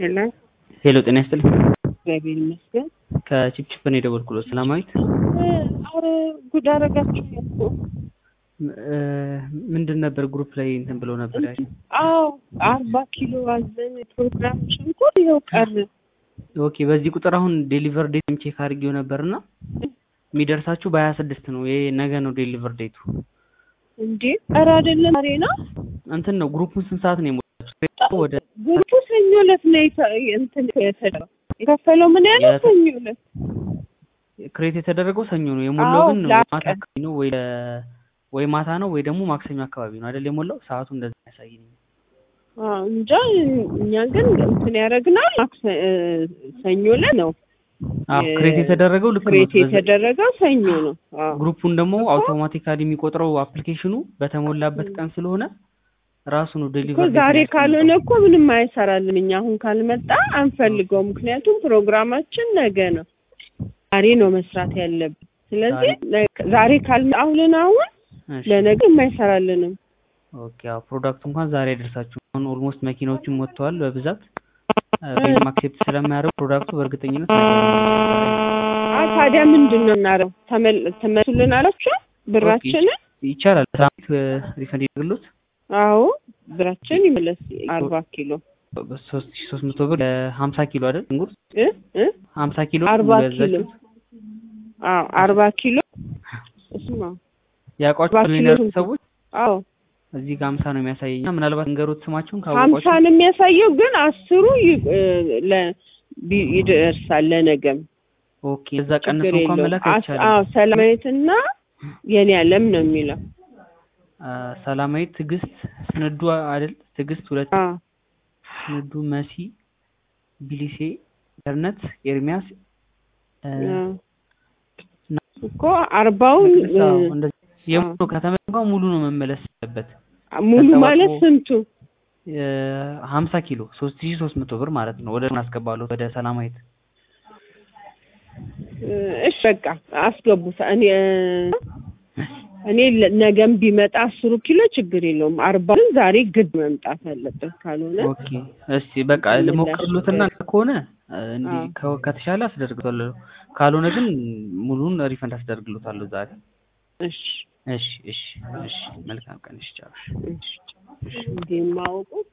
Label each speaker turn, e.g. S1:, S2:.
S1: ሄሎ
S2: ሄሎ ጤና ይስጥልኝ።
S1: እግዚአብሔር ይመስገን።
S2: ከቺፕቺፕ ነው የደወልኩሎት። ሰላማዊት
S1: አረ ጉድ አረጋችሁ እኮ።
S2: እ፣ ምንድን ነበር ግሩፕ ላይ እንትን ብለው ነበር ያልሽኝ?
S1: አዎ አርባ ኪሎ አዘን ፕሮግራም ሽንኩርት ይኸው ቀረ።
S2: ኦኬ በዚህ ቁጥር አሁን ዴሊቨር ዴት ቼክ አድርጌው ነበርና የሚደርሳችሁ በሀያ ስድስት ነው። ይሄ ነገ ነው ዴሊቨር ዴቱ።
S1: እንዴ ኧረ አይደለም ዛሬ ነው።
S2: እንትን ነው ግሩፑን ስንት ሰዓት ነው የሞላችሁት? ወደ
S1: ግሩፑ ሰኞ ዕለት ነው የተ- እንትን የተደረገው የከፈለው ምን ያለው
S2: የት-
S1: ሰኞ ዕለት
S2: ክሬት የተደረገው ሰኞ ነው የሞላው፣
S1: አዎ፣
S2: ግን
S1: ላቀ።
S2: ማታ አካባቢ ነው ወይ ወይ ማታ ነው ወይ ደግሞ ማክሰኞ አካባቢ ነው አይደል የሞላው። ሰዓቱ እንደዛ ያሳየኝ።
S1: አዎ፣ እንጃ እኛ ግን እንትን ያደረግናል ማክሰ- እ፣ ሰኞ ዕለት ነው
S2: አዎ
S1: የ-
S2: ክሬት የተደረገው ልክ ነው።
S1: ክሬት
S2: በዛ-
S1: የተደረገው ሰኞ ነው። አዎ
S2: ግሩፑን ደግሞ አውቶማቲካሊ የሚቆጥረው አፕሊኬሽኑ በተሞላበት ቀን ስለሆነ ራሱ ነው
S1: እኮ
S2: ዴሊቨር
S1: ዛሬ ካልሆነ እኮ ምንም አይሰራልን። እኛ አሁን ካልመጣ አንፈልገው። ምክንያቱም ፕሮግራማችን ነገ ነው። ዛሬ ነው መስራት ያለብን። ስለዚህ ነ- ዛሬ ካልአሁልን አሁን ለነገ የማይሰራልንም።
S2: ኦኬ አዎ ፕሮዳክቱ እንኳን ዛሬ አይደርሳችሁ። አሁን ኦልሞስት መኪናዎችም ወጥተዋል በብዛት ወይም አክሴፕት ስለማያደርጉ ፕሮዳክቱ በእርግጠኝነት ነገ ነው የሚመጣው።
S1: አ ታዲያ ምንድን ነው እናረው? ተመልሱልን አላችሁ ብራችንን?
S2: ይቻላል። ትራንት ሪፈንድ ይደርግሎት
S1: አዎ ብራችን ይመለስ። አርባ ኪሎ
S2: ሶስት ሺ ሶስት መቶ ብር ሀምሳ ኪሎ አይደል እንጉርት
S1: እ እ
S2: ሀምሳ ኪሎ
S1: አርባ
S2: ሙሉ
S1: ኪሎ
S2: ያዛችሁት?
S1: አዎ አርባ ኪሎ እስማ
S2: ያውቋቸው
S1: አርባ ኪሎ
S2: የሚነሩ
S1: ስንት?
S2: ሰዎች
S1: አዎ
S2: እዚህ ጋር ሀምሳ ነው የሚያሳየኝ። ምናልባት እንገሩት ስማችሁን
S1: ሀምሳ
S2: ካወቋቸው
S1: ነው የሚያሳየው፣ ግን አስሩ ይ- እ፣ ለ- ቢ- ይደርሳል ለነገም
S2: ኦኬ እዛ ቀንሶ
S1: ችግር
S2: እንኳን
S1: የለውም።
S2: መላክ
S1: አስ-
S2: አይቻልም።
S1: አዎ ሰላማዊትና የኔ አለም ነው የሚለው።
S2: አ፣ ሰላማዊት ትዕግስት ስንዱ አይደል ትዕግስት ሁለት
S1: አዎ
S2: ስንዱ መሲ ቢሊሴ ኢንተርኔት ኤርሚያስ እ፣
S1: አዎ። እኮ አርባውን
S2: መቅደስ፣ አዎ፣
S1: እ፣
S2: እንደዚህ የሙሉ ከተማ እንኳን ሙሉ ነው መመለስ ያለበት
S1: ሙሉ
S2: ከተባጥሮ-
S1: ማለት ስንቱ?
S2: ሀምሳ ኪሎ ሶስት ሺ ሶስት መቶ ብር ማለት ነው። ወደ አስገባለሁ ወደ ሰላማዊት
S1: እ፣ እሺ በቃ አስገቡት። እኔ እ፣ እኔ ለ- ነገም ቢመጣ አስሩ ኪሎ ችግር የለውም። አርባውን ዛሬ ግድ መምጣት አለበት ካልሆነ
S2: ኦኬ እስቲ በቃ ልሞክርሎትና ከሆነ እ፣ እንዲህ
S1: አዎ።
S2: ከ- ከተሻለ አስደርግታለሁ ካልሆነ ግን ሙሉን ሪፈንድ አስደርግሎታለሁ ዛሬ።
S1: እሺ
S2: እሺ እሺ እሺ መልካም ቀን እሺ ቻው።
S1: እሺ እንዲህ የማወቁት